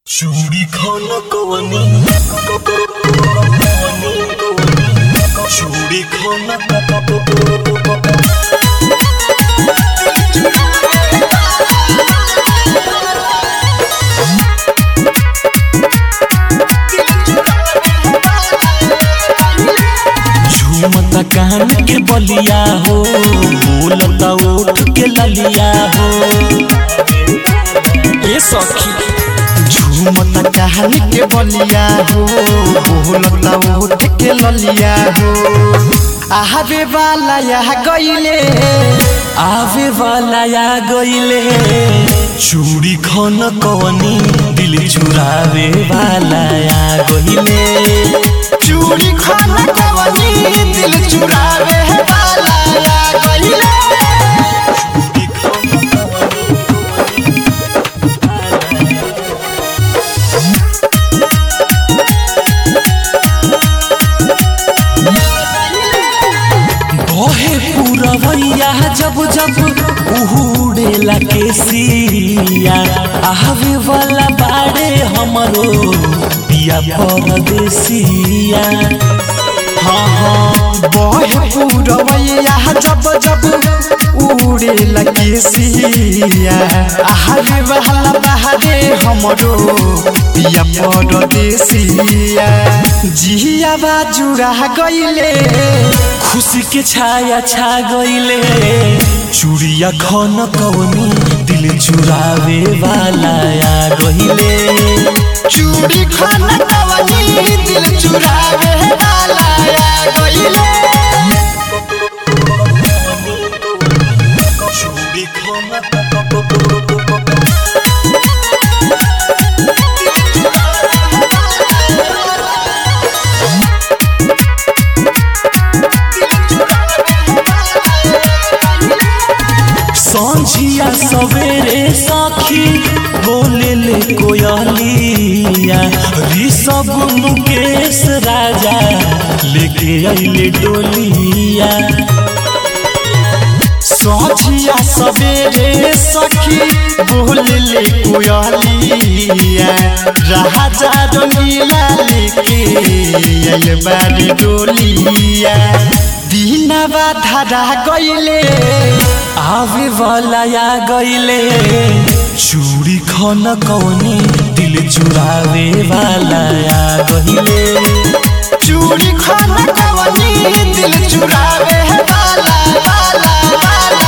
चूड़ी खाना कवनी चूड़ी खाना झूमता कान के बलिया हो बोलता ओठ के ललिया हो ए सखी झूमता कान के बलिया हो बोलता ओठ के ललिया हो आवे वाला यह गईले आवे वाला या गईले चूड़ी खाना कवनी दिल चुरावे वाला या गईले चूड़ी खाना कवनी दिल चुरावे वाला या गईले बहे पूरवैया जब जब उड़ेला केसिया आवे वाला बाड़े हमरो पिया परदेसिया हाँ हाँ बहे पूरवैया जब जब उड़े लगे सिया आहारे वाला बहारे हमरो पिया परदेसिया जिया बाजुरा गईले खुशी के छाया छा गईले चूड़िया खन कवनी दिल चुरावे वाला आ गईले चूड़ी खाना कवनी दिल चुरावे वाला या गईले चूड़ी खाना संझिया सवेरे सखी बोले ले कोयलिया ऋषभ मुकेश राजा लेके अइले डोलिया सोचिया सवेरे सखी बोल ले कोयलिया राजा रंगीला लेके आइल बारी डोलिया दीनवा धारा गईले आवे वाला या गईले चूड़ी खन कवनी दिल चुरावे वाला या गईले चूड़ी खाना कवनी दिल चुरावे वाला वाला वाला